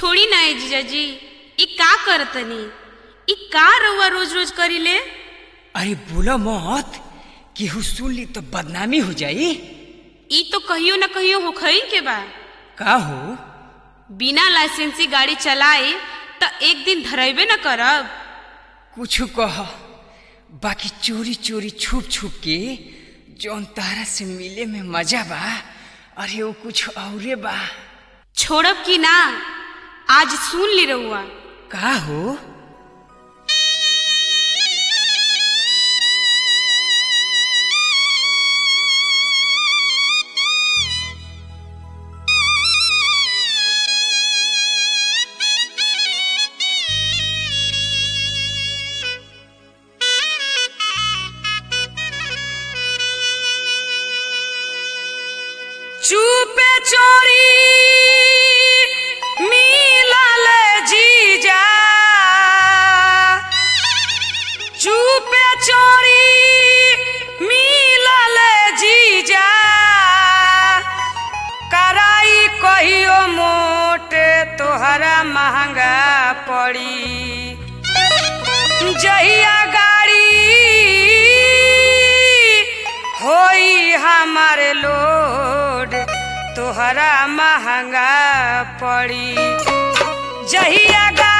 छोड़ी ना ए जीजाजी ई का करतनी ई का रउआ रोज रोज करीले अरे बोलो मत केहू सुन ली तो बदनामी हो जाई ई तो कहियो ना कहियो होखई के बा का हो बिना लाइसेंसी गाड़ी चलाए त एक दिन धरेबे न करब कुछ कह बाकी चोरी चोरी छुप छुप के जौन तारा से मिले में मजा बा अरे वो कुछ औरे बा छोड़ब की ना आज सुन ली रउआ का हो चुपे चोरी मिलल जीजा चुपे चोरी मिलल जीजा कराई कहियो मोटे तोहरा महंगा पड़ी जहिया गाड़ी होई हमार लोड तोहरा महंगा पड़ी जहिया गा